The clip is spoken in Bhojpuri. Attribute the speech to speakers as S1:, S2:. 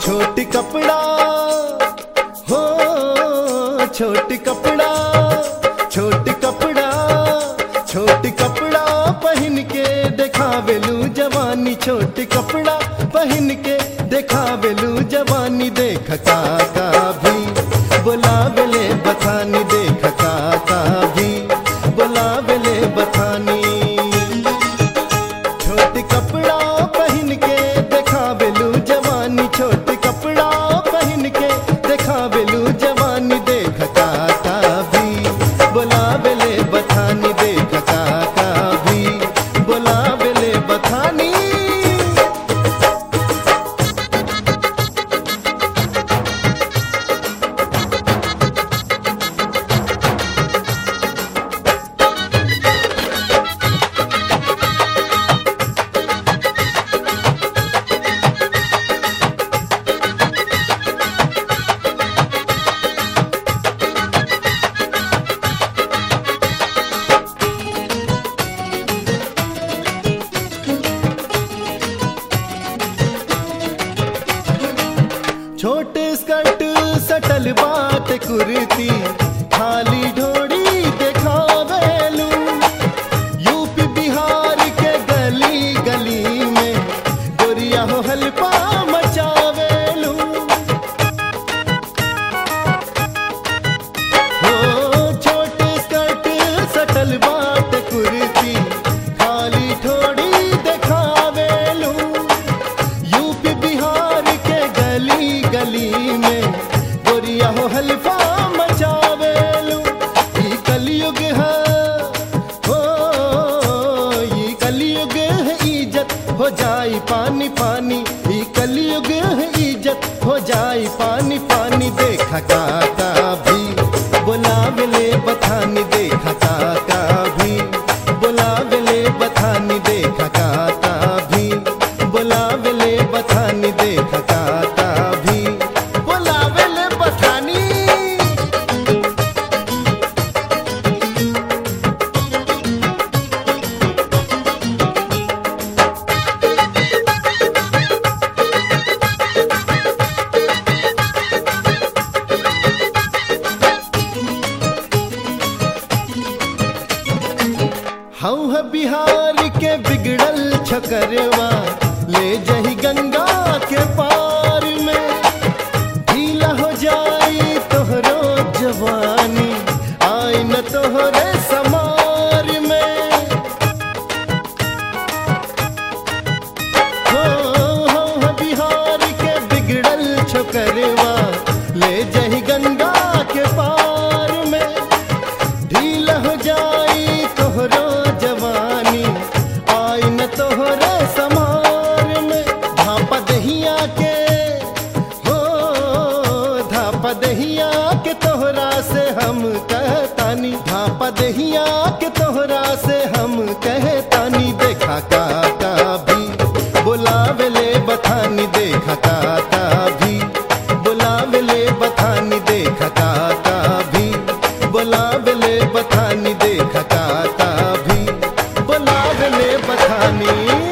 S1: छोटी कपड़ा हो छोटी कपड़ा छोटी कपड़ा छोटी कपड़ा पहन के देखावेलू जवानी छोटी कपड़ा पहन के देखावेलू जवानी देख काका भी बुलावेले बथानी देख काका भी बुलावेले बथानी छोटी कपड़ा पहन के देखावेलू जवानी छोटी कपड़ा पहन के देखावेलू जवानी देख काका भी बुलावेले बथानी देख काका भी बुलावेले बथानी छोटे स्कर्ट सटल बात कुर्ती खाली ढोड़ी देखावेलू यूपी बिहार के गली गली में गोरिया हो हल्पा मचावेलू हो छोटे स्कर्ट सटल बाट कुर्ती खाली ठोड़ी देखावेलू यूपी बिहार के गली गली में गोरिया हो हल्फा मचावेलू ई कलयुग है हो ई कलयुग है इज्जत हो जाई पानी पानी ई कलयुग है इज्जत हो जाई पानी पानी देखा काका भी बुलावेले बथानी देखा काका भी बुलावेले बथानी देखा काका भी बुलावेले बथानी देखा काका भी बुलावेले बथानी हम है बिहार के बिगड़ल छकरवा ले जही गंगा के पार में ढीला हो जाई तोहरो जवानी आई न तोहरे समार में हो हो हो बिहार के बिगड़ल छकरवा ले जही गंगा के पार में ढील हो जाई तोहरो जवानी आई न तोहरे समार में धापा दहिया के हो धापा दहिया के तोहरा से हम कहतानी धापा दहिया के तोहरा से हम कहतानी देखा काका भी बुलावेले बथानी देखा काका भी बुलावेले बथानी देखा काका भी बुलावेले बथानी देखा काका भी बुलावेले बथानी